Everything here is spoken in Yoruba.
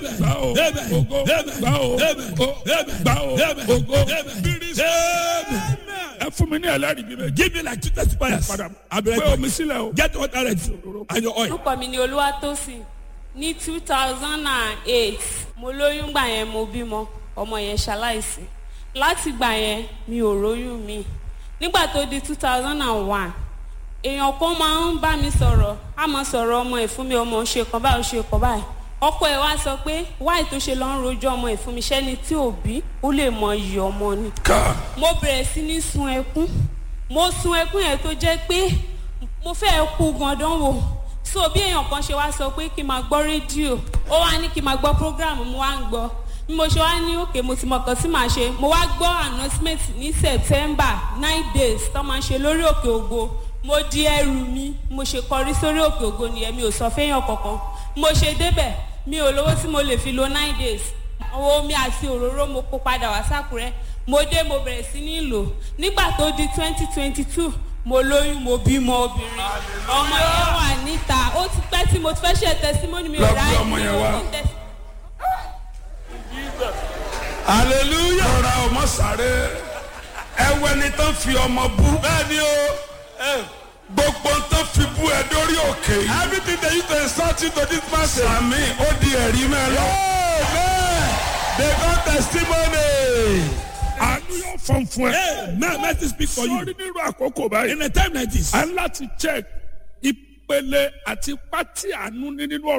Amen. gbà ó Amen. ògo Amen. gbà ó Amen. ó Amen. gbà ó Amen. ògo Amen. bírísì Amen. ẹ fún mi ní ẹlẹ́rìí bíi méjì. Give me like two testifiers. padà I'll be right gbé back. omi sílẹ̀ o. Get water ready and your oil. orúkọ mi ni olúwatósìn ní two thousand and eight mo lóyún gbà yẹn mo bímọ ọmọ yẹn ṣaláìsí láti gbà yẹn mi ò róyún mi nígbà tó di two thousand and one èèyàn kan máa ń bá mi sọ̀rọ̀ á máa sọ̀rọ̀ ọmọ ẹ̀ fún mi ọmọ ò ṣe kan báyìí ò ṣe kan báyìí ọkọ ẹ̀ wá sọ pé wáì tó ṣe lọ ń rojọ́ ọmọ ẹ̀ fún mi ṣẹ́ni tí ò bí ó lè mọ iyì ọmọ ni ká mo bẹ̀rẹ̀ sí ní sun ẹkún mo sun ẹkún yẹn tó jẹ́ pé mo fẹ́ kú gandan wò so bí èèyàn kan ṣe wá sọ pé kí n máa gbọ́ rédíò ó wá ní kí n máa gbọ́ program mo wá ń gbọ́ bí mo ṣe wá ní òkè mo ti mọ̀ kan tí màá ṣe mo wá gbọ́ announcement ní september nine days tó máa ń ṣe lórí òkè ògo mo di ẹrù mi mo ṣe kọrí sórí òkè ògo nìyẹn mi ò sọ fẹ́yàn kankan mo ṣe débẹ̀ mi ò lówó tí mo lè fi lo nine days owó omi àti òróró mo kó padà wá sákúrẹ́ mo dé mo bẹ̀rẹ̀ sí ní lò nígbà tó di twenty twenty two mo lóyún mo bímọ obìnrin ọmọ yẹn wà níta ó ti pẹ́ tí mo ti fẹ́ ṣe tẹsímọ́nì mi ò Lọ gbé ráyè ọmọ yẹn wá. Hallelujah. lọ́ra ọmọ sáré ẹwẹ́ ni tán fi ọmọ bú. Bẹ́ẹ̀ni o. eh, gbogbo tán fi bú ẹ dórí òkè yìí. Everything they use to insult you to this person. sàmì ó di ẹ̀rí mẹ́ lọ. Amen. They got testimony. àánú yóò fọ́n fún ẹ. Hey, may mercy speak for you. sórí nínú àkókò báyìí. In a time like this, a ń láti check ìpele àti pátí àánú ní nínú ọ̀rọ̀